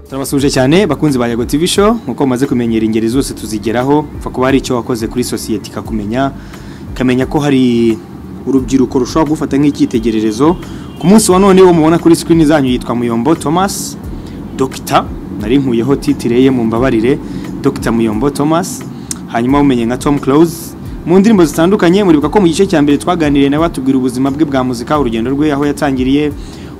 turabasuje cyane bakunzi ba Yago TV show nkuko mumaze kumenyera ingeri zose tuzigeraho upfa kuba hari icyo wakoze kuri sosiyete ikakumenya ikamenya ko hari urubyiruko rushobora gufata nk'icyitegererezo ku munsi wa none wo mubona kuri screen zanyu yitwa Muyombo Thomas Dr nari nkuyeho titire ye mu mbabarire Dr Muyombo Thomas hanyuma umenye nka Tom Close mu ndirimbo zitandukanye muribuka ko mu gice cya mbere twaganiriye nawe batubwira ubuzima bwe bwa muzika urugendo rwe aho yatangiriye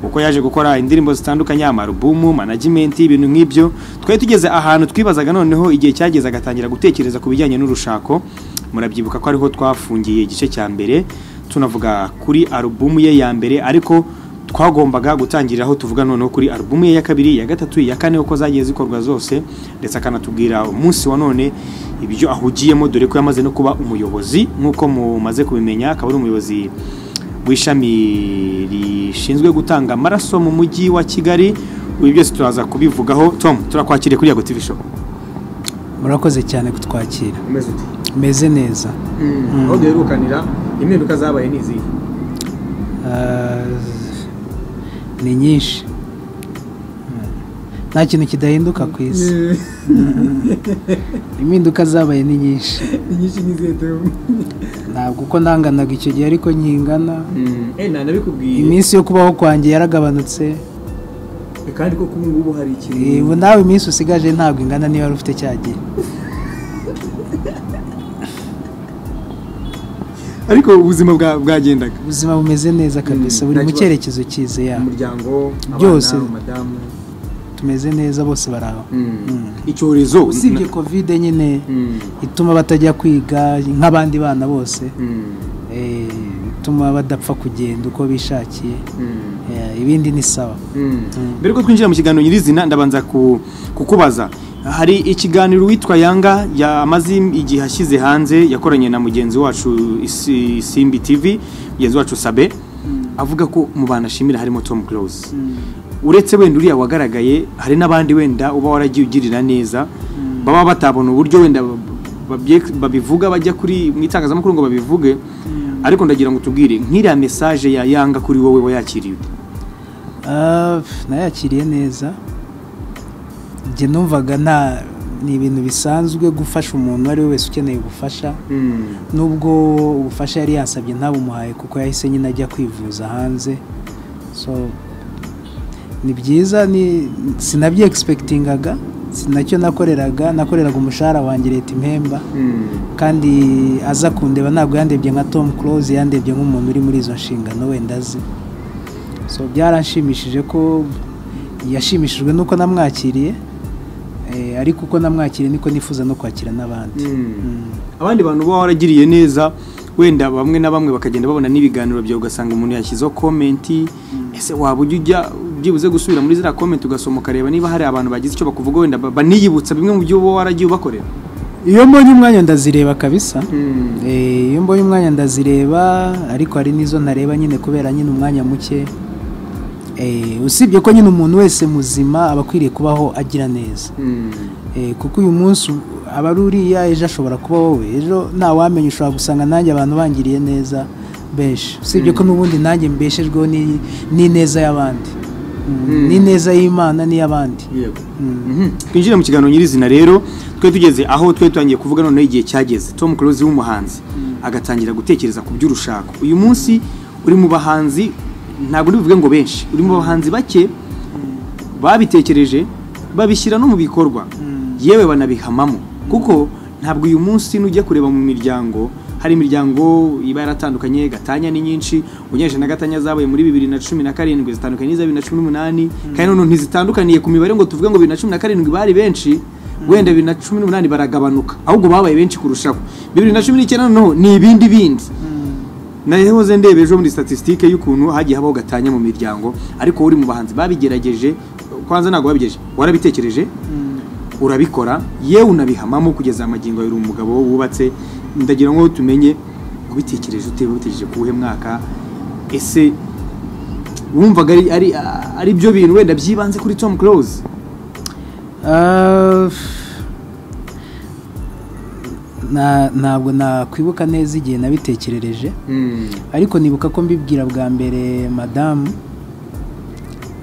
uko yaje gukora indirimbo zitandukanye amarubumu management ibintu nk'ibyo twari tugeze ahantu twibazaga noneho igihe cyageze agatangira gutekereza ku bijyanye n'urushako murabyibuka ko ariho twafungiye igice cya mbere tunavuga kuri alubumu ye ya mbere ariko twagombaga gutangiriraho tuvuga noneho kuri alubumu ye ya kabiri iya gatatu iya kane uko zagiye zikorwa zose ndetse akanatubwira umunsi wa none ibyo ahugiyemo dore ko yamaze no kuba umuyobozi nk'uko mumaze kubimenya akaba ari umuyobozi w'ishami rishinzwe gutanga amaraso mu mujyi wa kigali ibi byose turaza kubivugaho tom turakwakiriye kuri yago tv show murakoze cyane kutwakira umeze ute meze neza aho duherukanira impinduka zabaye ni izihe Ah, ni nyinshi Mm. nta kintu kidahinduka ku isi impinduka zabaye ni nyinshi inyinshi ni izihe tom ntabwo uko ndanganaga icyo gihe ariko nkingana nta nabikubwiye iminsi yo kubaho kwanjye yaragabanutse kandi koko ubu ngubu hari Eh, ubu nawe iminsi usigaje ntabwo ingana niyo wari ufite cya gihe ariko ubuzima bwa- bwagendaga ubuzima bumeze neza kabisa Mm, buri mu ntakibazo. cyerekezo cyize yabo umuryango Byose. abana madamu tumeze neza bose baraho Mm. Mm. icyorezo usibye kovide nyine Mm. ituma batajya kwiga nk'abandi bana bose Mm. Eh, ituma badapfa kugenda uko bishakiye Mm. Eh, ibindi ni sawa mbere ko twinjira mu kiganiro nyirizina ndabanza ku- kukubaza hari ikiganiro witwa yanga yamaze igihe ashyize hanze yakoranye na mugenzi wacu Isi- simbi tv mugenzi wacu sabe avuga ko mu bantu ashimira harimo tom close uretse wenda uriya wagaragaye hari n'abandi wenda uba waragiye ugirira neza baba batabona uburyo wenda babye- babivuga bajya kuri mu itangazamakuru ngo babivuge ariko ndagira ngo tubwire nk'iriya mesaje ya yanga kuri wowe wayakiriye ute? Ah, nayakiriye neza njye numvaga nta ni ibintu bisanzwe gufasha umuntu uwo ari we wese ukeneye ubufasha nubwo ubufasha yari yasabye ntabumuhaye kuko yahise nyine ajya kwivuza hanze so ni byiza ni sinabye egispekitingaga sinacyo nakoreraga nakoreraga umushahara wanjye leta impemba kandi aza kundeba ntabwo yandebye nka tom close yandebye nk'umuntu uri muri izo nshingano wenda azi so byaranshimishije ko yashimishijwe n'uko namwakiriye eh, ariko uko namwakiriye niko nifuza no kwakira n'abandi Mm. abandi bantu uba waragiriye neza wenda bamwe na bamwe bakagenda babona n'ibiganiro byawe ugasanga umuntu yashyizeho komenti ese waba ujya ujya byibuze gusubira muri ziriya komenti ugasoma ukareba niba hari abantu bagize icyo bakuvuga wenda ba- baniyibutsa bimwe mu byo uba waragiye ubakorera iyo mbonye umwanya ndazireba kabisa Eh, iyo mbonye umwanya ndazireba ariko hari n'izo ntareba nyine kubera nyine umwanya muke Eh, usibye ko nyine umuntu wese muzima aba akwiriye kubaho agira neza Eh, kuko uyu munsi aba ari uriya ejo ashobora kuba wowe ejo ntawamenya ushobora gusanga nanjye abantu bangiriye neza benshi usibye ko n'ubundi nanjye mbeshejweho ni- n'ineza y'abandi Mm, Mm. n'ineza y'imana n'iy'abandi yego Mm. Mhm. twinjire mu kiganiro nyirizina rero twe tugeze aho twe tutangiye kuvuga noneho igihe cyageze tom close w'umuhanzi agatangira gutekereza ku by'urushako uyu munsi uri mu bahanzi ntabwo ndibuvuge ngo benshi uri mu bahanzi bake babitekereje babishyira no mu bikorwa yewe banabihamamo kuko ntabwo uyu munsi nujya kureba mu miryango hari imiryango iba yaratandukanye gatanya ni nyinshi unyesha na gatanya zabaye muri bibiri na cumi na karindwi zitandukanye n'iza bibiri na cumi n'umunani kandi noneho ntizitandukaniye ku mibare ngo tuvuge ngo bibiri na cumi na karindwi bari benshi wenda bibiri na cumi n'umunani baragabanuka ahubwo babaye benshi kurushaho bibiri na cumi n'icyenda noneho ni ibindi bindi nahoze ndeba ejo muri statisitike y'ukuntu hagiye habaho gatanya mu miryango ariko uri mu bahanzi babigerageje kwanza ntabwo babigerageje warabitekereje urabikora yewe unabihamamo kugeza amagingo yawe uri umugabo wubatse ndagira ngo tumenye ubitekereje ute ubitekereje ku wuhe mwaka ese wumvaga ari ari ari byo bintu wenda byibanze kuri Tom Close Ah, na- ntabwo nakwibuka neza igihe nabitekerereje ariko nibuka ko mbibwira bwa mbere madamu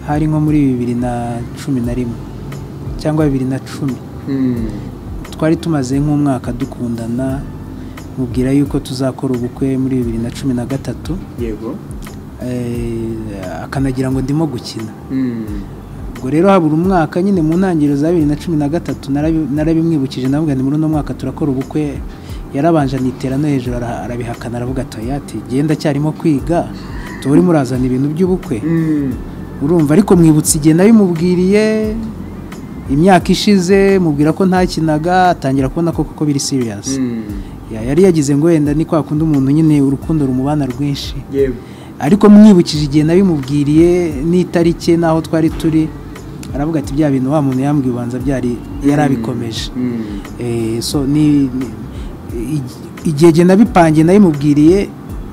hari nko muri bibiri na cumi na rimwe cyangwa bibiri na cumi twari tumaze nk'umwaka dukundana mubwira yuko tuzakora ubukwe muri bibiri na cumi na gatatu yego eh, akanagira ngo ndimo gukina ubwo rero habura umwaka nyine mu ntangiriro za bibiri na cumi na gatatu narabi- narabimwibukije ndavuga ni muri uno mwaka turakora ubukwe yarabanje anitera no hejuru ara- arabihakana aravuga atoyati genda cyarimo kwiga tuba urimo urazana ibintu by'ubukwe urumva ariko mwibutse igihe nabimubwiriye imyaka ishize mubwira ko ntakinaga atangira kubona ko koko biri siriyasi yari yagize ngo wenda ni kwa kundi umuntu nyine urukundo rumubana rwinshi yego ariko mwibukije igihe nabimubwiriye n'itariki n'aho twari turi aravuga ati bya bintu wa muntu yambwiye ubanza byari yarabikomeje Eh, so ni ni- i- igihe jye nabipangiye nabimubwiriye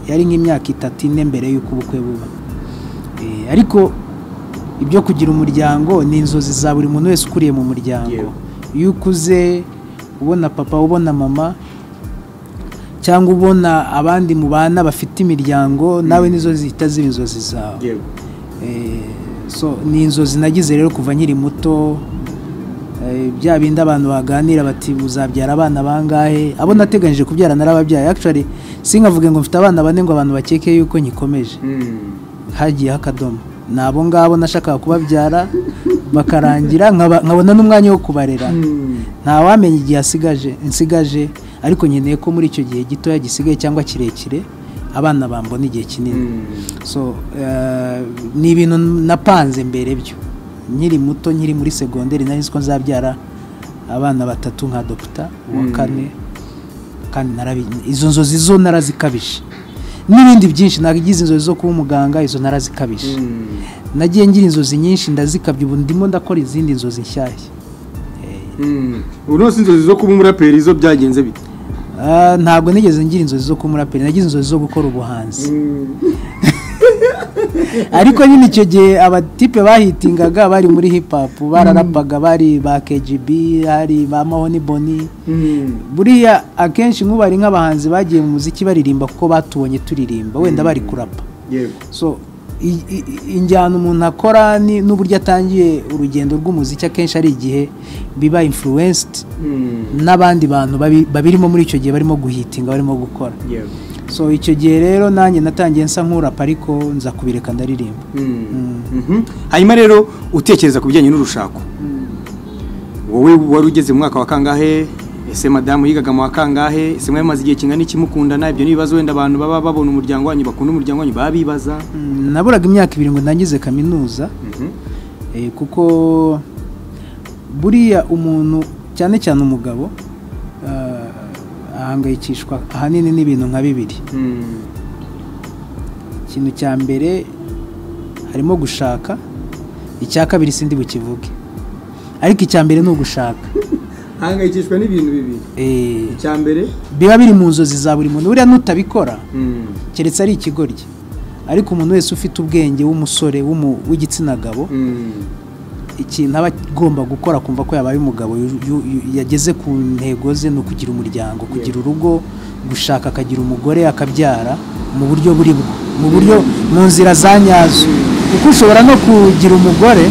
yari nk'imyaka itatu ine mbere y'uko ubukwe buba Eh, ariko ibyo kugira umuryango ni inzozi za buri muntu wese ukuriye mu muryango Yewe. iyo ukuze ubona papa ubona mama cyangwa ubona abandi mubana bafite imiryango nawe nizo zihita ziba inzozi zawe yego Eh, so ni inzozi nagize rero kuva nkiri muto eh, bya bindi abantu baganira bati uzabyara abana bangahe abo nateganyije kubyara narababyaye actually sinkavuge ngo mfite abana bane ngo abantu bakeke yuko nkikomeje hagiyeho akadomo ni abo ngabo nashakaga kubabyara bakarangira nkaba- nkabona n'umwanya wo kubarera ntawamenya igihe asigaje nsigaje ariko nkeneye ko muri icyo gihe gitoya gisigaye cyangwa kirekire abana bambona igihe kinini so eh, ni ibintu napanze mbere byo nkiri muto nkiri muri segonderi nari nzi ko nzabyara abana batatu nka dogita uwa Mm. kane kandi narabi- izo nzozi zo narazikabije n'ibindi byinshi nagize inzozi zo kuba umuganga izo narazikabije nagiye ngira inzozi nyinshi ndazikabye ubu ndimo ndakora izindi nzozi nshyashya ubu nose inzozi zo kuba umuraperi zo byagenze bite Ah, ntabwo nigeze ngira inzozi zo kuba umuraperi nagize inzozi zo gukora ubuhanzi ariko nyine icyo gihe abatipe bahitingaga bari muri hip hop bararapaga bari ba KGB hari ba Mahoni Boni buriya akenshi nk'ubari nk'abahanzi bagiye mu muziki baririmba kuko batubonye turirimba wenda bari kurapa yego so i- i- i- injyana umuntu akora ni- n'uburyo atangiye urugendo rw'umuziki akenshi ari igihe biba influenced n'abandi bantu babi- babirimo muri icyo gihe barimo guhitinga barimo gukora yego so icyo gihe rero nanjye natangiye nsa nk'urapa ariko nza kubireka ndaririmba Mhm. hanyuma rero utekereza ku bijyanye n'urushako wowe wari ugeze mu mwaka wa kangahe ese madamu yigaga mu wa kangahe ese mwari mumaze igihe kingana iki mukundana ibyo ni ibibazo wenda abantu baba babona umuryango wanyu bakunda umuryango wanyu baba bibaza Mm, naburaga imyaka ibiri ngo ndangize kaminuza eh, kuko buriya umuntu cyane cyane umugabo ah, ahangayikishwa ahanini n'ibintu nka bibiri ikintu cya mbere harimo gushaka icya kabiri sindi bukivuge ariko icya mbere ni ugushaka hangayikishwa n'ibintu bibiri Eh, icya mbere biba biri mu nzozi za buri muntu buriya nutabikora keretse ari ikigoryi ariko umuntu wese ufite ubwenge w'umusore w'umu- w'igitsina gabo ikintu aba agomba gukora akumva ko yabaye umugabo yu- yu- yu- yageze ku ntego ze ni ukugira umuryango kugira urugo gushaka akagira umugore akabyara mu buryo buri bwo mu buryo mu nzira za nyazo kuko ushobora no kugira umugore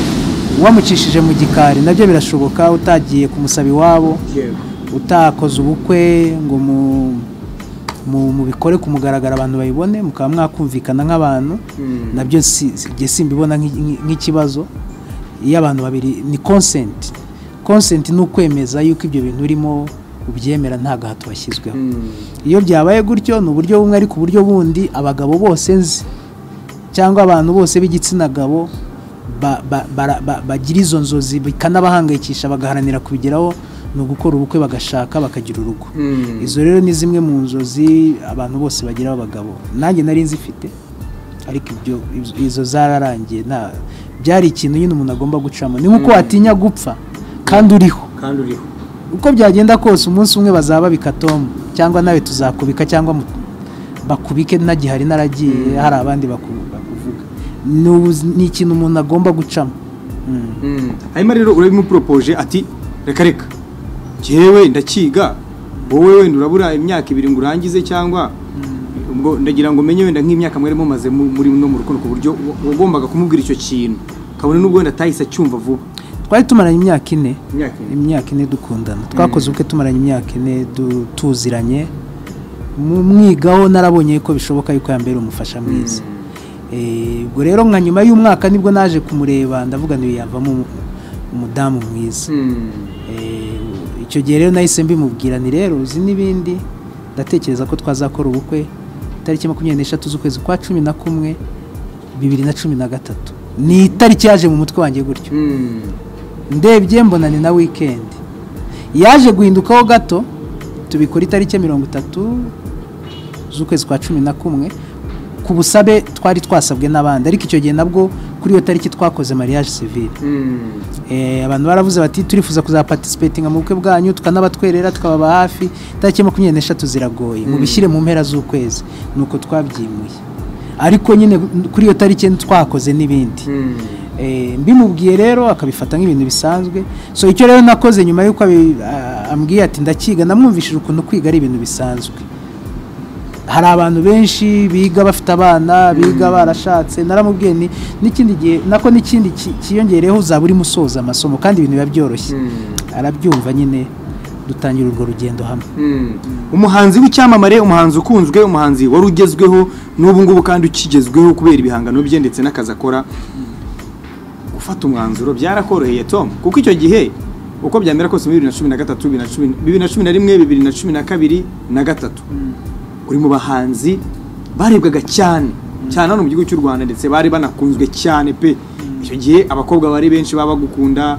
wamucishije mu gikari nabyo birashoboka utagiye kumusaba iwabo yego utakoze ubukwe ngo mu- mu- mubikore ku mugaragaro abantu babibone mukaba mwakumvikana nk'abantu nabyo si- si- njye simbibona nk'i- nk'i- nk'ikibazo iyo abantu babiri ni consent consent ni ukwemeza yuko ibyo bintu urimo ubyemera nta gahato washyizweho iyo byabaye gutyo ni uburyo bumwe ariko uburyo bundi abagabo bose nzi cyangwa abantu bose b'igitsina gabo ba- ba- bara- ba- bagira izo nzozi bikanabahangayikisha bagaharanira kubigeraho ni ugukora ubukwe bagashaka bakagira urugo izo rero ni zimwe mu nzozi abantu bose bagira abagabo nanjye nari nzifite ariko ibyo izo- izo zararangiye nta byari ikintu nyine umuntu agomba gucamo ni nk'uko watinya gupfa kandi uriho kandi uriho uko byagenda kose umunsi umwe bazaba bikatomu cyangwa nawe tuzakubika cyangwa mu- bakubike ntagihari naragiye hari abandi baku- bakuvuga Ni ubu- ni ikintu umuntu agomba gucamo Mm. hanyuma rero urabimuporopoje ati reka reka njyewe ndakiga wowe wenda urabura imyaka ibiri ngo urangize cyangwa ubwo ndagira ngo menye wenda nk'imyaka mwari mumaze mu- muri no mu rukundo ku buryo wa- wagombaga kumubwira icyo kintu kabone n'ubwo wenda atahise acyumva vuba twari tumaranye imyaka ine imyaka ine imyaka ine dukundana twakoze ubukwe tumaranye imyaka ine du- tuziranye mu mwigaho narabonye ko bishoboka yuko yambera umufasha mwiza Eh, ubwo rero nka nyuma y'umwaka nibwo naje kumureba ndavuga ngo yavamo umu- umudamu mwiza Eh, icyo gihe rero nahise mbimubwira ni rero uzi n'ibindi ndatekereza ko twazakora ubukwe tariki makumyabiri n'eshatu z'ukwezi kwa cumi na kumwe bibiri na cumi na gatatu ni itariki yaje mu mutwe wanjye gutyo ndebye mbona ni na wikendi yaje guhindukaho gato tubikora itariki ya mirongo itatu z'ukwezi kwa cumi na kumwe ku busabe twari twasabwe n'abandi ariko icyo gihe nabwo kuri iyo tariki twakoze mariage civile Eh, abantu baravuze bati turifuza kuzaparticipatinga mu bukwe bwanyu tukanabatwerera tukababa hafi tariki makumyabiri n'eshatu ziragoye mubishyire mu mpera z'ukwezi nuko twabyimuye ariko nyine kuri iyo tariki twakoze n'ibindi Eh, mbimubwiye rero akabifata nk'ibintu bisanzwe so icyo rero nakoze nyuma y'uko abi- a- ambwiye ati ndakiga namwumvishije ukuntu kwiga ari ibintu bisanzwe hari abantu benshi biga bafite abana biga barashatse naramubwiye ni n'ikindi gihe nako n'ikindi ki- kiyongereyeho uzaba urimo usoza amasomo kandi ibintu biba byoroshye arabyumva nyine dutangira urwo rugendo hamwe umuhanzi w'icyamamare umuhanzi ukunzwe umuhanzi wari ugezweho n'ubu ngubu kandi ukigezweho kubera ibihangano bye ndetse n'akazi akora gufata umwanzuro byarakoroheye tom kuko icyo gihe uko byamera kose muri bibiri na cumi na gatatu bibiri na cumi- bibiri na cumi na rimwe bibiri na cumi na kabiri na gatatu uri mu bahanzi barebwaga cyane cyane hano mu gihugu cy'u rwanda ndetse bari banakunzwe cyane pe icyo gihe abakobwa bari benshi baba bagukunda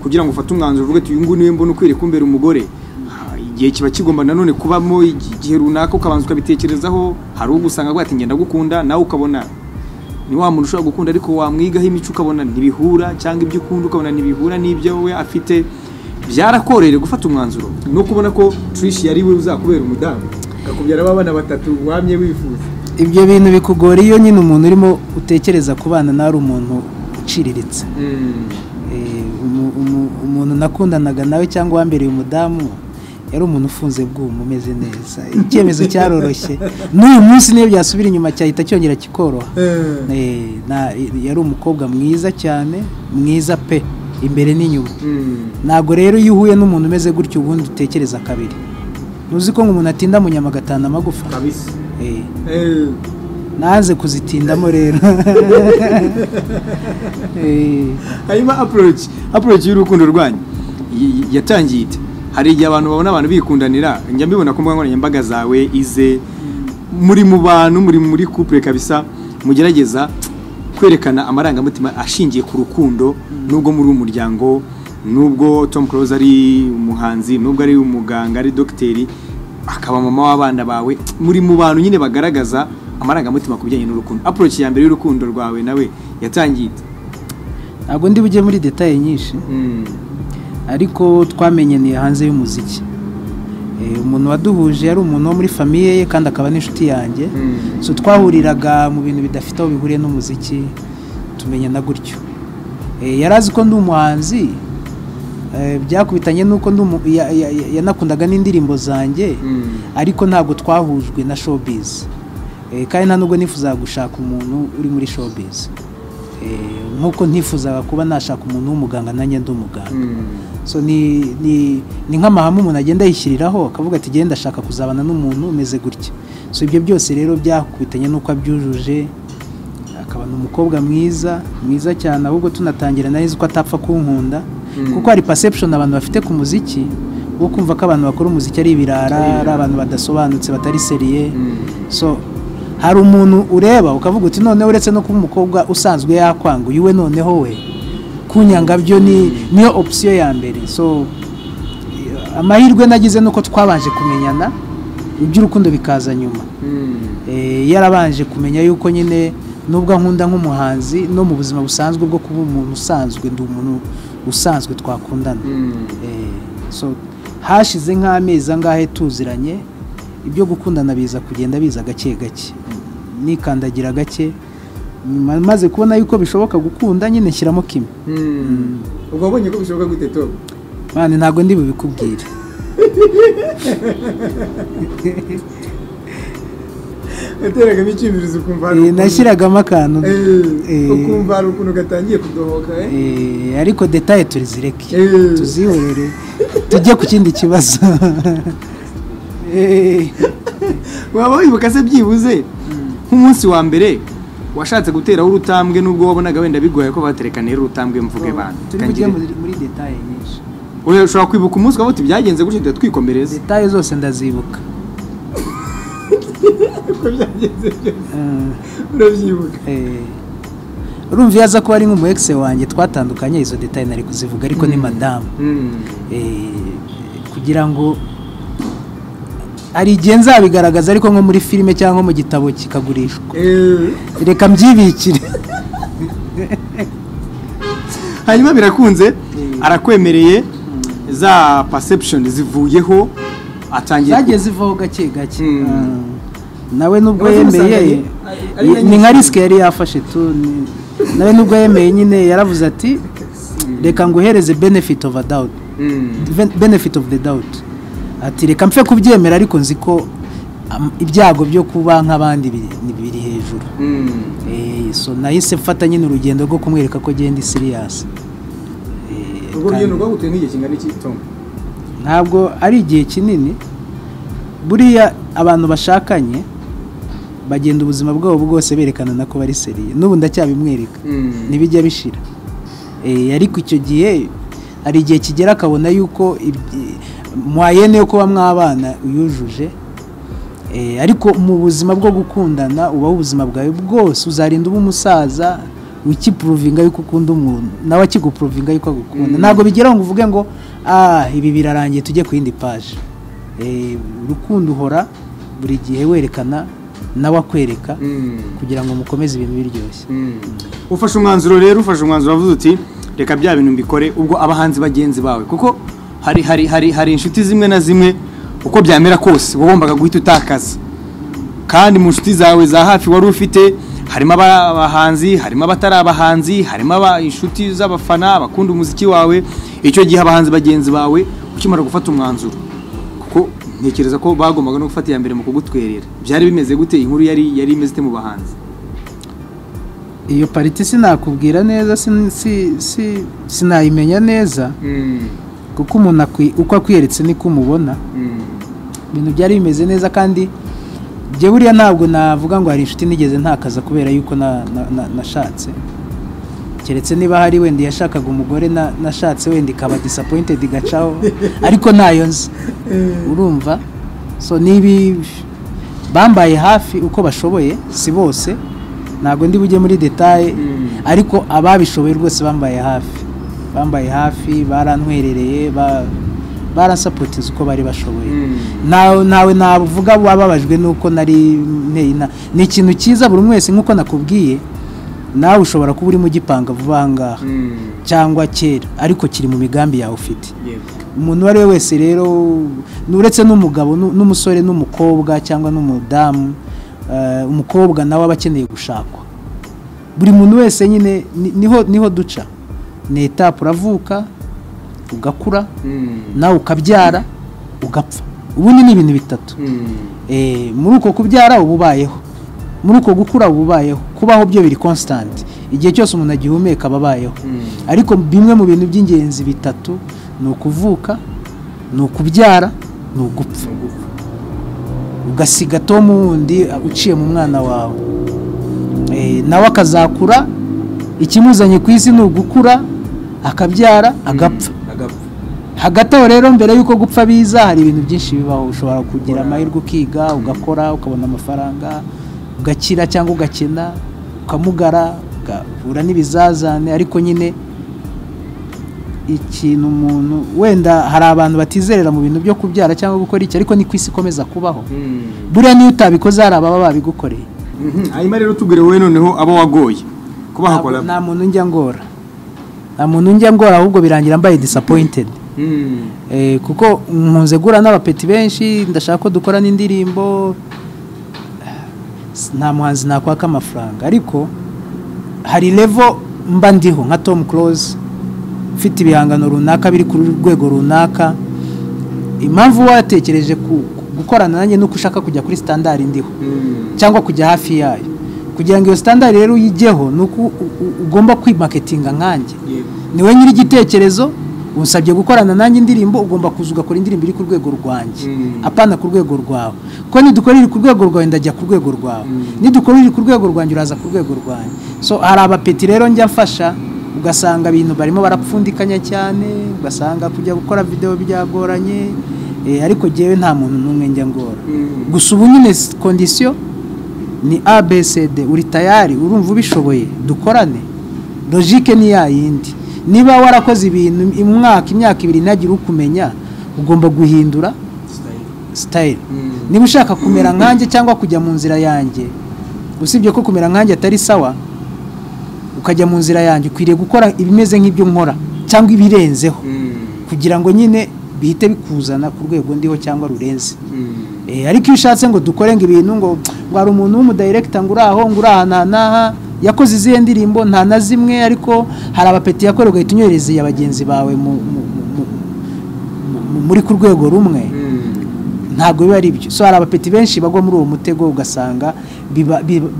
kugira ngo ufate umwanzuro uvuge uti uyu nguyu niwe mbona ukwiriye kumbera umugore Ah, igihe kiba kigomba nanone kubamo igi- igihe runaka ukabanza ukabitekerezaho hari uwo usanga avuga ati ngenda gukunda nawe ukabona ni wa muntu ushobora gukunda ariko wamwigaho imico ukabona ntibihura cyangwa ibyo ukunda ukabona ntibihura n'ibyo we afite byarakoroheye gufata umwanzuro no kubona ko turishi yari we uzakubera umudamu akakubyara abana batatu wamye wifuza ibyo bintu bikugora iyo nyine umuntu urimo utekereza ku bana nawe ari umuntu uciriritse Eh, umu- umu- umuntu nakundanaga nawe cyangwa uwambereye umudamu yari umuntu ufunze bw'umu umeze neza icyemezo cyaroroshye n'uyu munsi niyo byasubira inyuma cyahita cyongera kikoroha Eh, na- yari umukobwa mwiza cyane mwiza pe imbere n'inyuma ntabwo rero iyo uhuye n'umuntu umeze gutyo ubundi utekereza kabiri ntuzi ko nk'umuntu atinda mu nyama agatana amagufa kabisa Eh, nanze kuzitindamo rero Eh. hanyuma approach approach y'urukundo rwanyu y- y- yatangiye ite hari igihe abantu babona abantu bikundanira njya mbibona ku mbuga nkoranyambaga zawe ize muri mu bantu muri muri couple kabisa mugerageza kwerekana amarangamutima ashingiye ku rukundo nubwo muri umuryango nubwo Tom Close ari umuhanzi nubwo ari umuganga ari dogiteri akaba mama w'abana bawe muri mu bantu nyine bagaragaza amarangamutima ku bijyanye n'urukundo approach ya mbere y'urukundo rwawe nawe yatangiye ite ntabwo ndi bujye muri detaye nyinshi ariko twamenyaniye hanze y'umuziki Eh, umuntu waduhuje yari umuntu wo muri famiye ye kandi akaba n'inshuti yanjye Mm. so twahuriraga mu bintu bidafite aho bihuriye n'umuziki tumenyana gutyo Eh, yari azi ko ndi umuhanzi eh, byakubitanye n'uko ndi umu- ya- ya- ya- yanakundaga n'indirimbo zanjye ariko ntabwo twahujwe na showbiz Eh, kandi nta nubwo nifuzaga gushaka umuntu uri muri showbiz Eh, nk'uko ntifuzaga kuba nashaka umuntu w'umuganga nanjye ndi umuganga so ni ni ni nk'amahame umuntu agenda yishyiriraho akavuga ati genda ndashaka kuzabana n'umuntu umeze gutya so ibyo byose rero byakubitanye n'uko abyujuje akaba ni umukobwa mwiza mwiza cyane ahubwo tunatangira nari nzi ko atapfa kunkunda Mm. kuko hari perception abantu bafite ku muziki wo kumva ko abantu bakora umuziki ari ibirara ari abantu badasobanutse batari seriye so hari umuntu ureba ukavuga uti noneho uretse no kuba umukobwa usanzwe yakwanga uyu we noneho we kunyanga byo ni niyo opsiyo ya mbere so eh, amahirwe nagize nuko twabanje kumenyana iby'urukundo bikaza nyuma Eh, yarabanje kumenya yuko nyine nubwo ankunda nk'umuhanzi no mu buzima busanzwe bwo kuba umuntu usanzwe ndi umuntu usanzwe twakundana Eh, so hashize nk'amezi angahe tuziranye ibyo gukundana biza kugenda biza gake gake nikandagira gake ma- maze kubona yuko bishoboka gukunda nyine nshyiramo kimwe ubwo wabonye ko bishoboka gute tom mani ntabwo ndi bubikubwire yateragamo icyumvirizo ukumva hari Eh, ukuntu- nashyiragamo akantu Eh, eh, ukumva hari ukuntu gatangiye kudohoka eh? eh, ariko detaye turizireke Eh. tuzihorere tujye ku kindi kibazo Eh, waba wibuka se byibuze nk'umunsi wa mbere washatse guteraho urutambwe nubwo wabonaga wenda bigoye ko baterekanira urutambwe mvuge bantu turi kujya muri muri detaye nyinshi Oya, ushobora kwibuka umunsi wawe uti byagenze gutya duhita twikomereza detaye zose ndazibuka uko byagenze byose Mm, urabyibuka eh. urumva iyo aza kuba ari nk'umu ex wanjye twatandukanye izo detaye nari kuzivuga ariko ni madamu Eh, kugira ngo hari igihe nzabigaragaza ariko nko muri filime cyangwa mu gitabo kikagurishwa Eh, reka mbyibikire hanyuma birakunze arakwemereye za perception zivuyeho atangiye ku- zagiye zivaho gake gake Mm. Ah. nawe nubwo Abaza yemeye umusanganye, ari- ari ni nka nyinshi. risike yari yafashe tu ni- nawe nubwo yemeye nyine yaravuze ati reka nguhereze benefit of a doubt Mm. Ven- benefit of the doubt ati reka mpfe kubyemera ariko nzi ko am- ibyago byo kuba nk'abandi biri- ni- biri hejuru Mm. Eh, so nahise mfata nyine urugendo rwo kumwereka ko genda siriyasi urwo rugendo rwaguteye nk'igihe kingana iki tom ntabwo ari igihe kinini buriya abantu bashakanye bagenda ubuzima bwabo bwose berekana na ko bari seriye n'ubu ndacyabimwereka Mm. ntibijya bishira Eh, ariko icyo gihe hari igihe kigera akabona yuko ibyi- mwayene yo kuba mwabana uyujuje Eh, ariko mu buzima bwo gukundana ubaho ubuzima bwawe bwose uzarinda uba umusaza wikipuruvinga yuko ukunda umuntu nawe akigupuruvinga yuko agukunda ntabwo bigeraho ngo uvuge ngo ah ibi birarangiye tujye ku yindi paje Eh, urukundo uhora buri gihe werekana nawe akwereka Mm. kugira ngo mukomeze ibintu biryoshye Mm. ufashe umwanzuro rero ufashe umwanzuro wavuze uti reka bya bintu mbikore ubwo abahanzi bagenzi bawe kuko hari hari hari hari inshuti zimwe na zimwe uko byamera kose wagombaga guhita utakaza kandi mu nshuti zawe za hafi wari ufite harimo aba- abahanzi harimo abatari abahanzi harimo aba- inshuti z'abafana bakunda umuziki wawe icyo gihe abahanzi bagenzi bawe ukimara gufata umwanzuro kuko ntekereza ko bagombaga no gufata iya mbere mu kugutwerera byari bimeze gute inkuru yari yari imeze ite mu bahanzi iyo pariti sinakubwira neza sin- si- si- sinayimenya neza kuko umuntu akwi- uko akwiyeretse niko umubona ibintu byari bimeze neza kandi njye buriya ntabwo navuga ngo hari inshuti nigeze ntakaza kubera yuko na- na- na- nashatse keretse niba hari wenda yashakaga umugore na- nashatse wenda ikaba disappointed igacaho ariko ntayo nzi urumva so nibi bambaye hafi uko bashoboye si bose ntabwo ndi bujye muri detaye ariko ababishoboye rwose bambaye hafi bambaye hafi barantwerereye ba- baransapotiza uko bari bashoboye nawe nawe navuga wababajwe nuko nari nteye inta- ni ikintu cyiza buri umwe wese nk'uko nakubwiye nawe ushobora kuba urimo ugipanga vuba aha ngaha cyangwa kera ariko kiri mu migambi yawe ufite yego umuntu uwo ari we wese rero uretse n'umugabo nu- n'umusore n'umukobwa cyangwa n'umudamu eh, umukobwa nawe aba akeneye gushakwa buri muntu wese nyine ni- niho niho duca ni etapu uravuka ugakura nawe ukabyara ugapfa ubundi ni ibintu bitatu Eh, muri uko kubyara uba ubayeho muri uko gukura uba ubayeho kubaho byo biri constant igihe cyose umuntu agihumeka aba abayeho ariko bimwe mu bintu by'ingenzi bitatu ni ukuvuka ni ukubyara ni ugupfa ugasiga tom wundi uciye mu mwana wawe Eh, nawe akazakura ikimuzanye ku isi ni ugukura akabyara agapfa agapfa hagati aho rero mbere y'uko gupfa biza hari ibintu byinshi bibaho ushobora kugira amahirwe ukiga ugakora ukabona amafaranga ugakira cyangwa ugakina ukamugara ugahura n'ibizazane ariko nyine ikintu umuntu wenda hari abantu batizerera mu bintu byo kubyara cyangwa gukora iki ariko ni ku isi ikomeza kubaho buriya niyo utabikoze hari ababa babigukoreye Mhm, hanyuma rero tubwire wowe noneho abo wagoye kubaha Ntabwo- collab nta muntu njya ngora nta muntu njya ngora ahubwo birangira mbaye disappointed Mm. Eh, kuko mpunze gura n'abapeti benshi ndashaka ko dukora n'indirimbo S- nta muhanzi nakwaka amafaranga ariko hari levo mba ndiho nka tom close ufite ibihangano runaka biri ku rwego runaka impamvu watekereje ku, ku- gukorana nanjye nuko ushaka kujya kuri sitandari ndiho cyangwa kujya hafi yayo kugira ngo iyo sitandari rero uyijyeho ni uko ugomba kwimaketinga nkanjye niwe nyiri igitekerezo usabye gukorana nanjye indirimbo ugomba kuza ugakora indirimbo iri ku rwego rwanjye apana ku rwego rwawe kuko nidukora iri ku rwego rwawe ndajya ku rwego rwawe nidukora iri ku rwego rwanjye uraza ku rwego rwanjye so hari abapeti rero njya mfasha ugasanga ibintu barimo barapfundikanya cyane ugasanga kujya gukora videwo byagoranye ariko ngewe nta muntu n'umwe njya ngora gusa ubu nyine kondisiyo ni abcd uri tayari urumva ubishoboye dukorane logike ni ya yindi niba warakoze ibintu umwaka imyaka ibiri ntagire ukumenya ugomba guhindura sitayile niba ushaka kumera nkanjye cyangwa kujya mu nzira yanjye usibye ko kumera nkanjye atari sawa ukajya mu nzira yanjye ukwiriye gukora ibimeze nk'ibyo nkora cyangwa ibirenzeho kugira ngo nyine bihite bikuzana ku rwego ndiho cyangwa rurenze ariko iyo ushatse ngo dukore ngo ibintu ngo ngo hari umuntu w'umudayirekita ngo uri aho ngo uri aha n'aha yakoze izihe ndirimbo nta na zimwe ariko hari abapeti yakorewe ugahita unyoherezeye bagenzi bawe muri ku rwego rumwe ntabwo biba ari byo so hari abapeti benshi bagwa muri uwo mutego ugasanga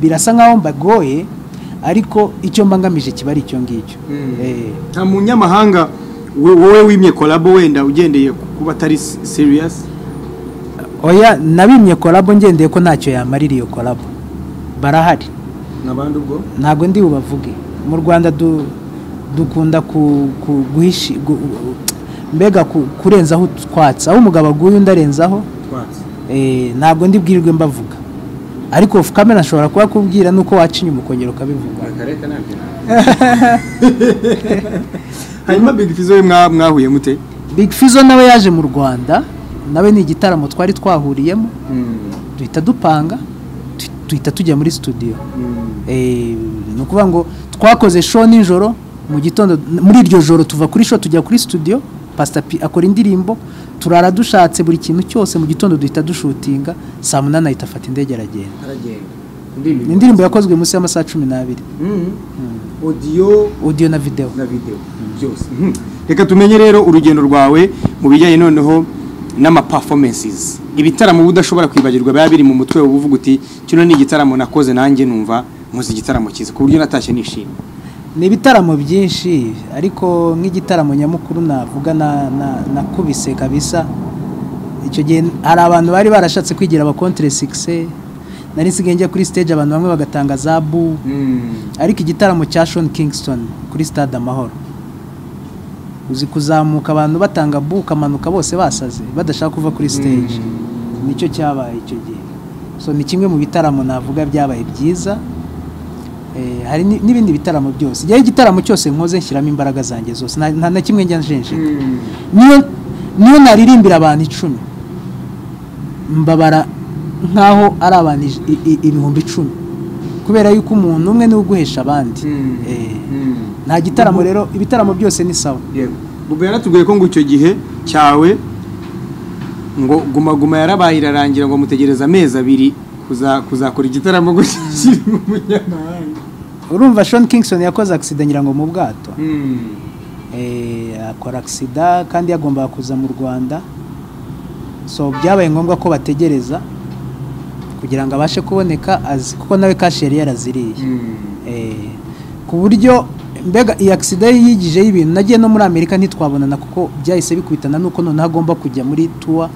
birasa nk'aho mbagoye ariko icyo mbangamije kiba ari icyo ngicyo nta munyamahanga wowe wimye korabo wenda ugendeye kuba atari seriyasi oya nabimye korabo ngendeye ko ntacyo yamarira iyo korabo barahari ntabwo ndi bubavuge mu rwanda dukunda mbega kurenzaho twatsi aho umugabo aguye undi arenzaho ntabwo ndi bwirirwe mbavuga ariko kamera ashobora kuba kubwira nuko waca inyuma ukongera ukabivuga hanyuma big fizo we mwahuye mute big fizo nawe yaje mu rwanda nawe ni igitaramo twari twahuriyemo duhita dupanga duhita tujya muri studio ni ukuvuga ngo twakoze show nijoro mu gitondo muri iryo joro tuva kuri show tujya kuri studio pasita p akora indirimbo turara dushatse buri kintu cyose mu gitondo duhita dushutinga saa munani ahita afata indege aragenda ni indirimbo yakozwe munsi y'amasaha cumi n'abiri odiyo na videwo reka tumenye rero urugendo rwawe mu bijyanye noneho n'amapafomensizi ibitaramo uba udashobora kwibagirwa biba biri mu mutwe uba uvuga uti kino ni igitaramo nakoze nanjye numva nkuzi igitaramo cyiza ku buryo natashye nishimye ni ibitaramo byinshi ariko nk'igitaramo nyamukuru navuga nakubise kabisa icyo gihe hari abantu bari barashatse kwigira abakontire sikise nari nsigaye njya kuri stage abantu bamwe bagatanga za bu ariko igitaramo cya shoni kingston kuri stade amahoro uzi kuzamuka abantu batanga bu ukamanuka bose basaze badashaka kuva kuri stage nicyo cyabaye icyo gihe so ni kimwe mu bitaramo navuga byabaye byiza hari n'ibindi bitaramo byose igihe igitaramo cyose nkoze nshyiramo imbaraga zanjye zose nta na kimwe njya njenje niyo naririmbira abantu icumi mbabara nk'aho ari abantu ibihumbi icumi kubera yuko umuntu umwe niwe uguhesha abandi nta gitaramo rero ibitaramo byose ni sawa ubwo yaratubwiye ko ngo icyo gihe cyawe ngo guma guma yarabaye irarangira ngo mutegereze amezi abiri kuzakora igitaramo gushyira umunyamahanga urumva shoni kingston yakoze agisida ngira ngo mu bwato akora agisida kandi yagombaga kuza mu rwanda so byabaye ngombwa ko bategereza kugira ngo abashe kuboneka azi kuko nawe kashi yari yaraziriye ku buryo mbega iyi agisida yigije y'ibintu nagiye no muri amerika ntitwabonana kuko byahise bikubitana nuko noneho agomba kujya muri tuwa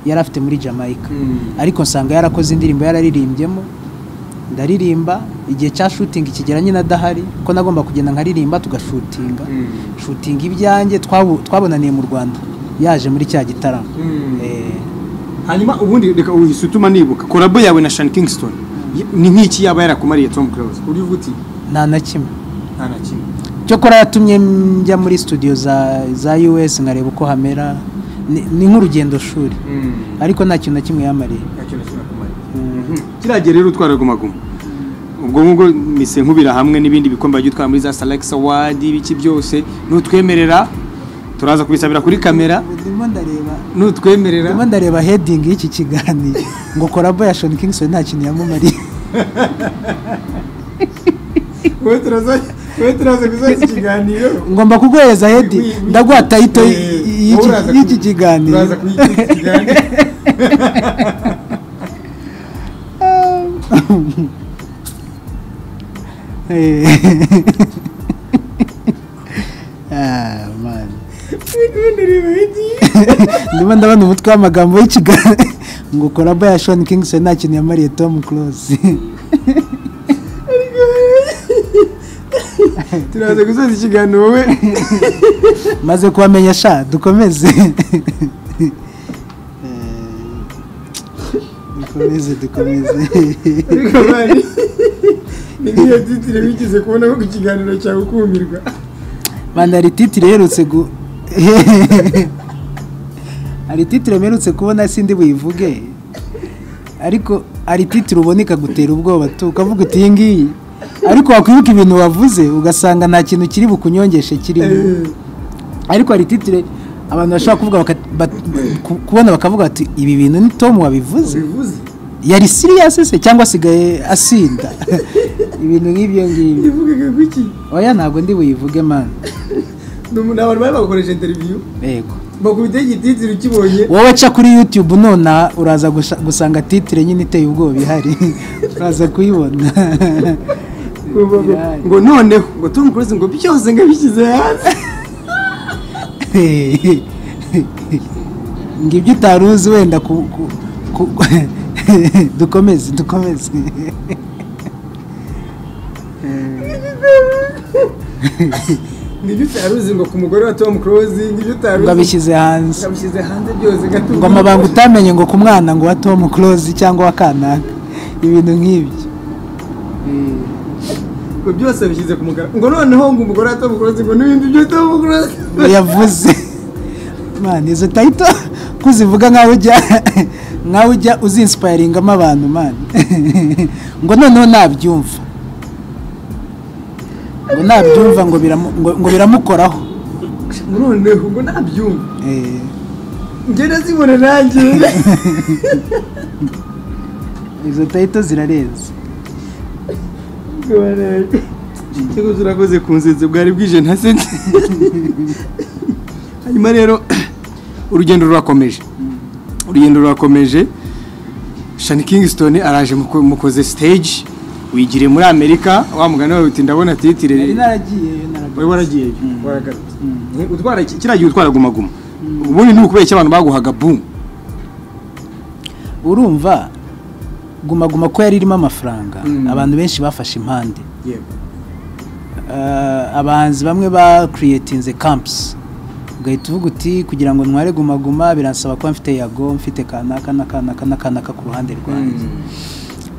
yari afite muri jamaica ariko nsanga yarakoze indirimbo yararirimbyemo ndaririmba igihe cya shutingi kigera nyine adahari ko nagomba kugenda nkaririmba tugashutinga shutinga ibyanjye twabonaniye mu rwanda yaje muri cya gitaramo hanyuma ubundi reka uhise utuma nibuka korabo yawe na shani kingston ni nk'iki yaba yarakumariye tom close uburyo uvuga uti nta na kimwe nta na kimwe cyokora yatumye njya muri studio za za us nkareba uko hamera ni nk'urugendo shuri ariko nta kintu na kimwe yamariye kiriya rero utwara guma guma ubwo ngubwo mise nkubira hamwe n'ibindi bikombe wagiye utwara muri za salekisi awadi ibiki byose nutwemerera turaza kubisabira kuri kamera nutwemerera ndimo ndareba hedingi y'iki kiganiro ngo korabo ya shoni kingston nta kintu yamumariye wowe turaza gusoza ikiganiro ngomba kuguhereza hedi ndaguha tayito y'iki kiganiro Ah, man. ndimo ndabona umutwe w'amagambo y'ikiganiro ngo korabo ya shoni kingisi nta kintu yamariye tomu kurosi turaza gusoza ikiganiro wowe maze kubamenya sha dukomeze dukomeze dukomeze ariko bari n'iyo titire wigeze kubona ko ku kiganiro cyawe ukumirwa manda hari titire iherutse gu hari titire mperutse kubona sindi buyivuge ariko hari titire ubona ikagutera ubwoba tu ukavuga uti iyi ngiyi ariko wakwibuka ibintu wavuze ugasanga nta kintu kiri bukunyongeshe kirimo ariko hari titire abantu bashobora kuvuga baka- bat- ku- kubona bakavuga bati ibi bintu ni tom wabivuze bivuze yari siriyasi se cyangwa asigaye asinda ibintu nk'ibyo ngibyo ivugaga ko iki oya ntabwo ndi buyivuge mani ni umuntu abantu bari bagukoresha interiviyu yego bakubiteho igititire ukibonye wowe aca kuri yutube nona uraza gusha- gusanga titire nyine iteye ubwoba ihari uraza kuyibona ngo- ngo- Irari. ngo noneho ngo tom cruise ngo byose ngabishyize hanze ngibyo utari uzi wenda ku, ku, ku dukomeze dukomeze nibyo utari uzi ngo ku mugore wa tom cruise nibyo utari uzi ngo abishyize hanze ngabishyize hanze byose ngo amabanga utamenye ngo ku mwana ngo wa tom close cyangwa wa kanaka ibintu nk'ibyo ngo byose abishyize ku mugara ngo noneho ngo umugore wa tom cruise ngo n'ibindi byo tom cruise ngo yavuze mani izo tayito ko uzivuga nkaho ujya nkaho ujya uzinsipayiringamo abantu mani ngo noneho nabyumva ngo nabyumva ngo biramu- ngo- ngo biramukoraho ngo noneho ngo nabyumva Eh, njye nazibona nanjye izo tayito zirarenze Ngo barebe. Ikigo turakoze ku nzinzi bwari bwije nta senti hanyuma rero urugendo rurakomeje urugendo rurakomeje shani kingston araje muko- mukoze stage wigiriye muri amerika wa mugani wawe uti ndabona titire nari naragiyeyo wari naragarutse waragiyeyo waragarutse Eh, utwara iki- kiriya gihe utwara guma guma ubundi ni ukubera iki abantu baguhaga boom urumva guma guma ko yari irimo amafaranga Mm. abantu benshi bafashe impande Eh, abahanzi bamwe ba kiriyetinze kampusi ugahita uvuga uti kugira ngo ntware guma guma biransaba kuba mfite yago mfite kanaka n'akanaka n'akanaka ku ruhande rwanjye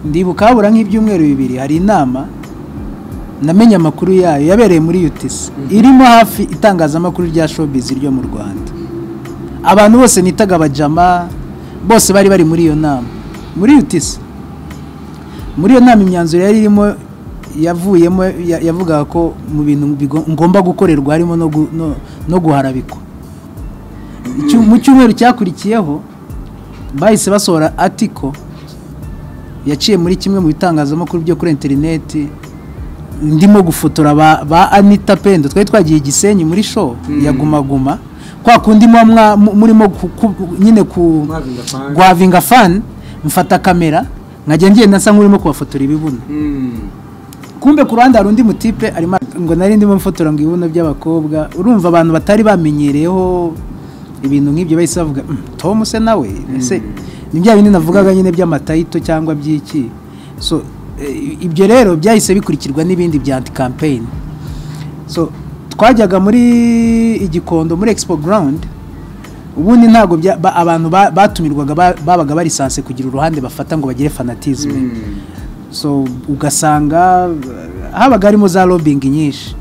ndibuka habura nk'ibyumweru bibiri hari inama namenye amakuru yayo yabereye muri UTC irimo hafi itangazamakuru rya showbiz ryo mu Rwanda abantu bose nitaga abajama bose bari bari muri iyo nama muri UTC muri iyo nama imyanzuro yari irimo yavuyemo ya- yavugaga ko mu bintu bigo- ngomba gukorerwa harimo no gu- no- no guharabikwa Icyum- mu cyumweru cyakurikiyeho bahise basohora atiko yaciye muri kimwe mu bitangazamakuru byo kuri interineti ndimo gufotora ba, ba anita pendo twari twagiye igisenyi muri show ya gumaguma kwa kundi muba mwa- mu- murimo ku- ku- nyine ku gwavinga fan mfata kamera nkajya ngenda nsa nk'urimo kubafotora ibibuno kumbe ku ruhande hari undi mutipe arimo ngo nari ndimo mfotora ngo ibibuno by'abakobwa urumva abantu batari bamenyereyeho ibintu nk'ibyo bahise bavuga "Mm, tom se nawe ese ni bya bindi navugaga nyine by'amatayito cyangwa by'iki so eh, ibyo rero byahise bikurikirwa n'ibindi bya anti campaign so twajyaga muri igikondo muri expo ground ubundi ntabwo bya- ba- abantu ba- batumirwaga ba- babaga barisanse kugira uruhande bafata ngo bagire fanatisme so ugasanga uh, habaga harimo za lobbying nyinshi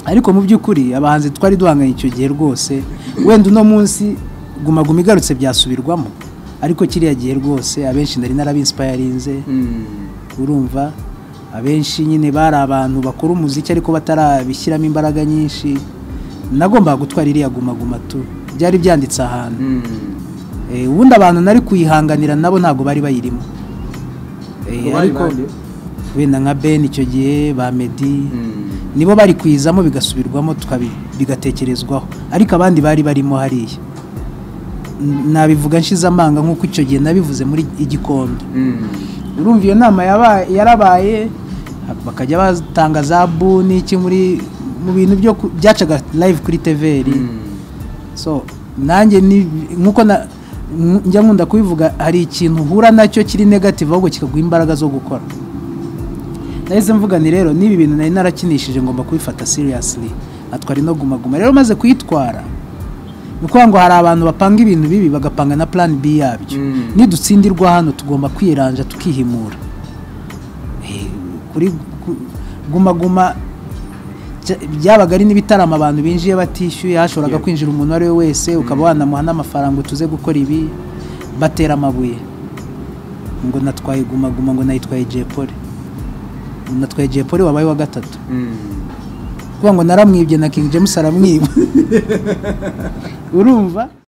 ariko mu by'ukuri abahanzi twari duhanganye icyo gihe rwose wenda uno munsi guma guma igarutse byasubirwamo ariko kiriya gihe rwose abenshi nari narabinsipayarinze urumva abenshi nyine bari abantu bakora umuziki ariko batarabishyiramo imbaraga nyinshi nagombaga gutwara iriya guma guma tu byari byanditse ahantu Eh, ubundi abantu nari kuyihanganira nabo ntabwo bari bayirimo Eh, wenda nka Ben icyo gihe ba Meddy nibo bari kwizamo bigasubirwamo tukabi- bigatekerezwaho ariko abandi bari barimo hariya nabivuga nshize amanga nk'uko icyo gihe nabivuze muri igikondo urumva iyo nama yaba- yarabaye bakajya batanga za buni iki muri mu bintu byo ku- byacaga live kuri tveri so nanjye ni nk'uko na- nk- njya nkunda kubivuga hari ikintu uhura nacyo kiri negative ahubwo kikaguha imbaraga zo gukora nahise mvuga ni rero n'ibi bintu nari narakinishije ngomba kubifata seriously atwara ino guma guma rero maze kuyitwara ni ukuvuga ngo hari abantu bapanga ibintu bibi bagapanga na plan B yabyo Mm. nidutsindirwa hano tugomba kwiranja tukihimura Eh, kuri ku- guma guma bya- byabaga ari n'ibitaramo abantu binjiye batishyuye hashoboraga Yeah. kwinjira umuntu uwo ari we wese ukaba wanamuha n'amafaranga tuze gukora ibi batera amabuye ngo natwaye guma guma ngo nayitwaye jepole natwaye jepole wabaye wa gatatu kuvuga ngo naramwibye na king james aramwiba urumva